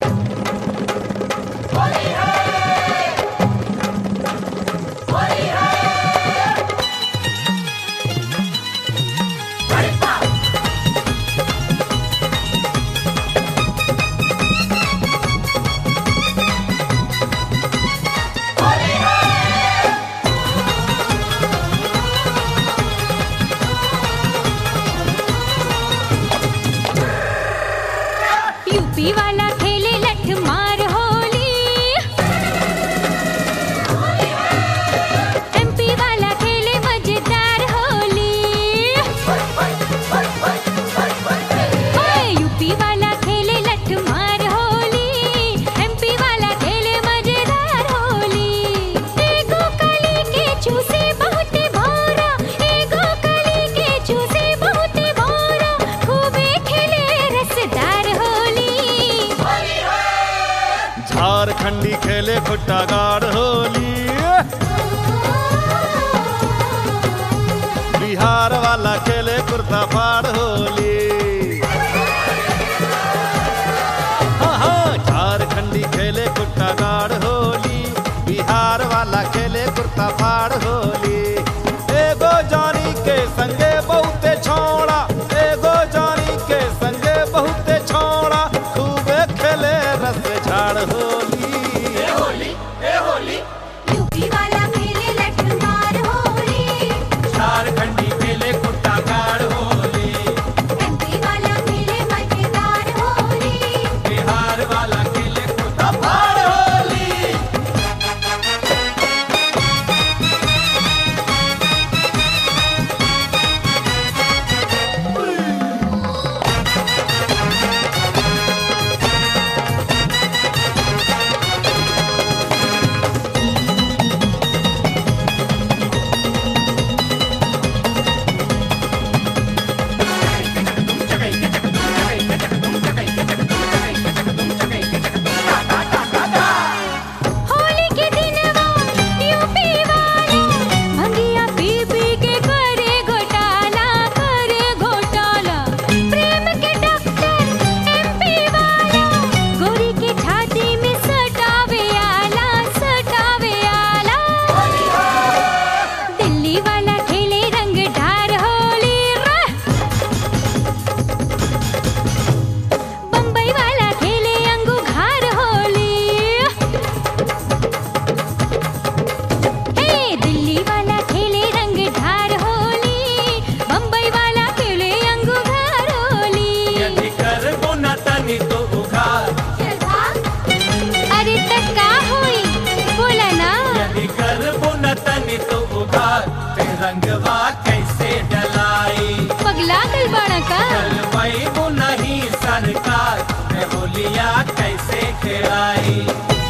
UP वाला खेले लठ मार होली एमपी वाला खेले मजेदार होली ओए यूपी वाला खेले लठ मार होली एमपी वाला खेले मजेदार होली एगो कली के चूसे बहुत भोरा एगो कली के चूसे बहुत भोरा खूबे खेले रसदार होली झारखंडी खेले खुट्टा गाड़ होली बिहार वाला खेले कुर्ता फाड़ होली हाँ हाँ झारखंडी खेले कुट्टा गाड़ होली बिहार वाला खेले कुर्ता फाड़ होली एगो जानी के संगे बहुते छोड़ा एगो जानी के संगे बहुते छोड़ा खूबे खेले रस झाड़ होली यूपी वाला खेले लठ मार होली झारखंडी खेले कुट्टा गाड़ होली एमपी वाला खेले मजेदार होली बिहार वाला खेले कुट्टा फाड़ होली होली के दिनवा यूपी वाला भंगिया पी पी के करे घोटाला करे घोटाला प्रेम के डॉक्टर एमपी वाला गोरी के छाती में सटावे आला सटावे आला दिल्ली वाला खेले रंग ढार होली रे बम्बई वाला खेले अंगूघार होली हे दिल्ली वाला खेले रंग ढार होली बम्बई वाला खेले अंगूघार होली यदि करबो न तनी तो उघार अरे तक का होई बोला ना यदि करबो न तनी तो उघार ते रंगवा कैसे डलाई पगला गल बाड़ा का चलबो नहीं सरकार मैं होलिया कैसे खेलाई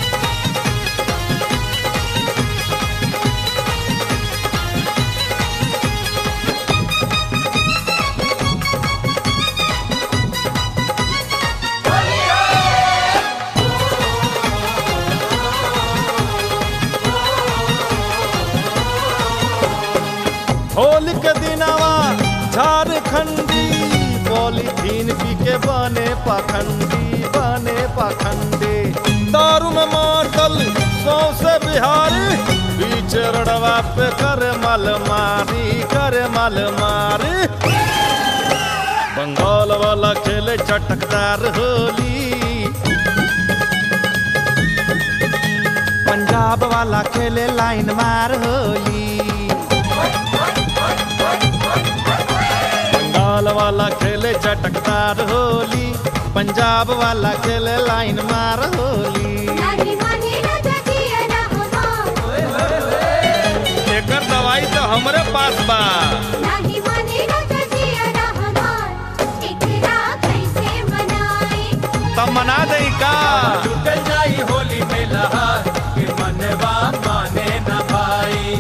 होली के दिनवा झारखंडी पॉलीथीन पी के बने पाखंडी बने पाखंडी दारू में मातल सौसे बिहारी बीच रड़वा पे कर मल मारी कर मल मारी बंगाल वाला खेले चटकदार होली पंजाब वाला खेले लाइन मार होली बंगाल वाला खेले चटकदार होली पंजाब वाला खेले लाइन मार होली एकर दवाई तो हमरे पास बा तब मना दे का लुट जाई होली में लहार के मनवा माने न भाई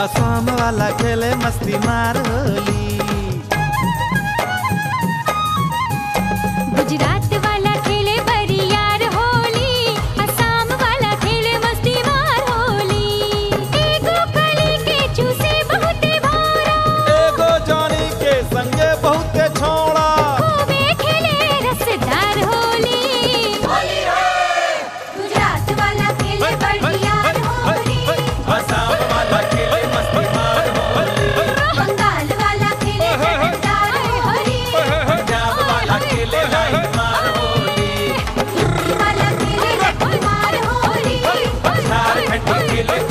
असम वाला खेले मस्ती मार होली गुजरात वाला खेले बरियार होली असम वाला खेले मस्ती मार होली एगो कली के चूसे बहुते भारा एगो जानी के संगे बहुते छोड़ा खूबे खेले रसदार होली गुजरात वाला खेले बरियार होली असम वाला खेले मस्ती मार होली बंगाल वाला खेले रसदार होली पंजाब वाला खेले लाई मार होली वाला खेले मार होली झारखंड खेले